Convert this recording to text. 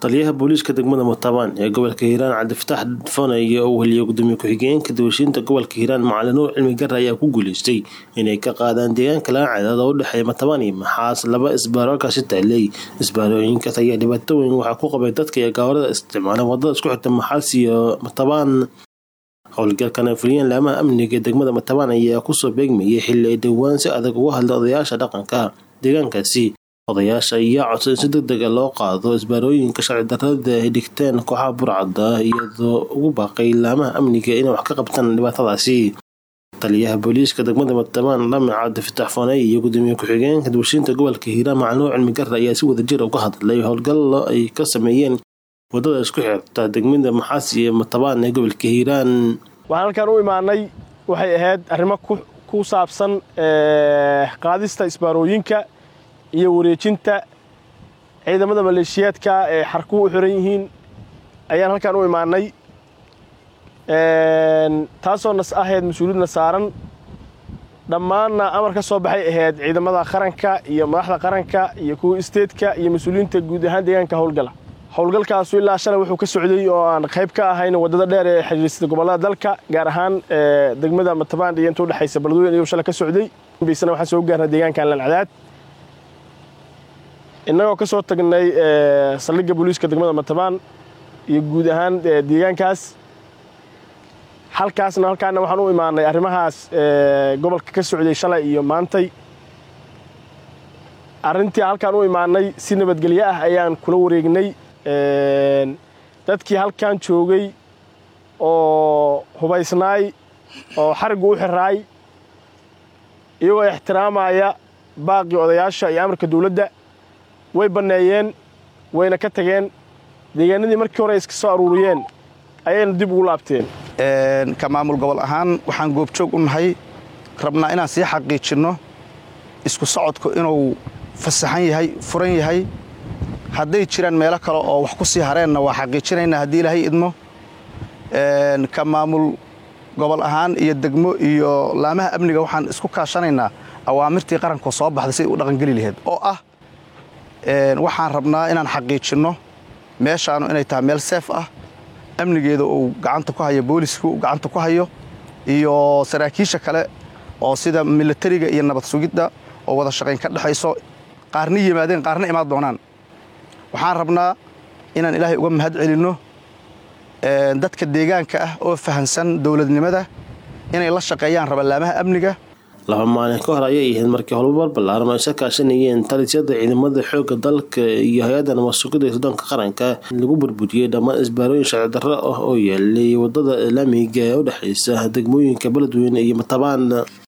taliyaha booliiska degmada mutabaan ee gobolka hiiraan cabdifataax dfonay oo weliya gudoomiye ku-xigeenka dawashiinta gobolka hiiraan macalin nuur cilmi gare ayaa ku guuleystay inay ka qaadaan deegaanka laancadeed oo u dhexeeya mutabaan iyo maxaas laba isbaaro halkaasi taaley isbaarooyinkaas ayaa dhibaato weyn waxaa ku qabay dadka iyo gawarada isticmaala wadada isku xirta maxaas iyo mutabaan howlgalkan ay fuliyeen laamaha amniga ee degmada mutabaan ayaa kusoo beegmayay xilli ay dhowaan si adag uga hadla odayaasha dhaqanka deegaankaasi odayaasha ayaa codsan in si deg dega loo qaado isbaarooyinka sharci darrada ay dhigteen kooxaha burcadda iyadoo ugu baaqay laamaha amniga inay wax ka qabtaan dhibaatadaasi taliyaha booliiska degmada mutabaan dhamac cabdifataax fooney iyo gudoomiye ku-xigeenka dawashiinta gobolka hiiraan macalin nuur cilmi gare ayaa si wadajir uga hadlay howlgallo ay ka sameeyeen wadada isku xirta degmada maxaas iyo mutabaan ee gobolka hiiraan waxaan halkaan u imaanay waxay ahayd arrimo ku saabsan qaadista isbaarooyinka iyo wareejinta ciidamada maleeshiyaadka ee xarkuhu u xiran yihiin ayaan halkaan u imaanay taasoo nas ahayd mas-uuliyadna saaran dhammaanna amar ka soo baxay ahayd ciidamada qaranka iyo madaxda qaranka iyo kuwa isteedka iyo mas-uuliyiinta guud ahaan deegaanka howlgala howlgalkaasu ilaa shalay wuxuu ka socday oo aan qayb ka ahayn waddada dheer ee xiriirsada gobollada dalka gaar ahaan degmada matabaan iyo inta udhexaysa baladweyne iyuu shalay ka socday baysana waxaan soo gaarnay deegaankan lancadaad innagoo ka soo tagnay saldhigga booliiska degmada matabaan iyo guud ahaan deegaankaas halkaasna halkaana waxaan u imaanay arrimahaas gobolka ka socday shalay iyo maantay arrintii halkaan u imaanay si nabadgelyo ah ayaan kula wareegnay dadkii halkan joogay oo hubaysnaay oo xariggu u xiraay iyagoo ixtiraamaya baaqii odayaasha iyo amarka dawladda way banneeyeen wayna ka tageen deegaanadii markii hore iska soo aruuriyeen ayayna dib ugu laabteen ka maamul gobol ahaan waxaan goobjoog u nahay rabnaa inaan sii xaqiijinno isku socodku inuu fasaxan yahay furan yahay hadday jiraan meelo kale oo wax ku sii hareenna waa xaqiijinaynaa haddii ilaahay idmo ka maamul gobol ahaan iyo degmo iyo laamaha amniga waxaan isku kaashanaynaa awaamirtii qarankoo soo baxday siday u dhaqangeli laheyd oo ah waxaan rabnaa inaan xaqiijinno meeshaanu inay tahay meel seef ah amnigeeda uu gacanta ku hayo booliska uu gacanta ku hayo iyo saraakiisha kale oo sida milatariga iyo nabad sugidda oo wada shaqayn ka dhexayso qaarna yimaadeen qaarna imaan doonaan waxaan rabnaa inaan ilaahay uga mahad celinno dadka deegaanka ah oo fahansan dowladnimada inay la shaqeeyaan rabalaamaha amniga laba maalin ka hor ayay ahayd markii howlbar ballaaran oo isa kaashanayeen talisyada ciidamada xoogga dalka iyo hay-adda nabadsugida ee suddoonka qaranka lagu burburiyey dhammaan isbaarooyin sharci darro ah oo yeelay wadada islaamiga ee u dhexaysa degmooyinka beledweyne iyo matabaan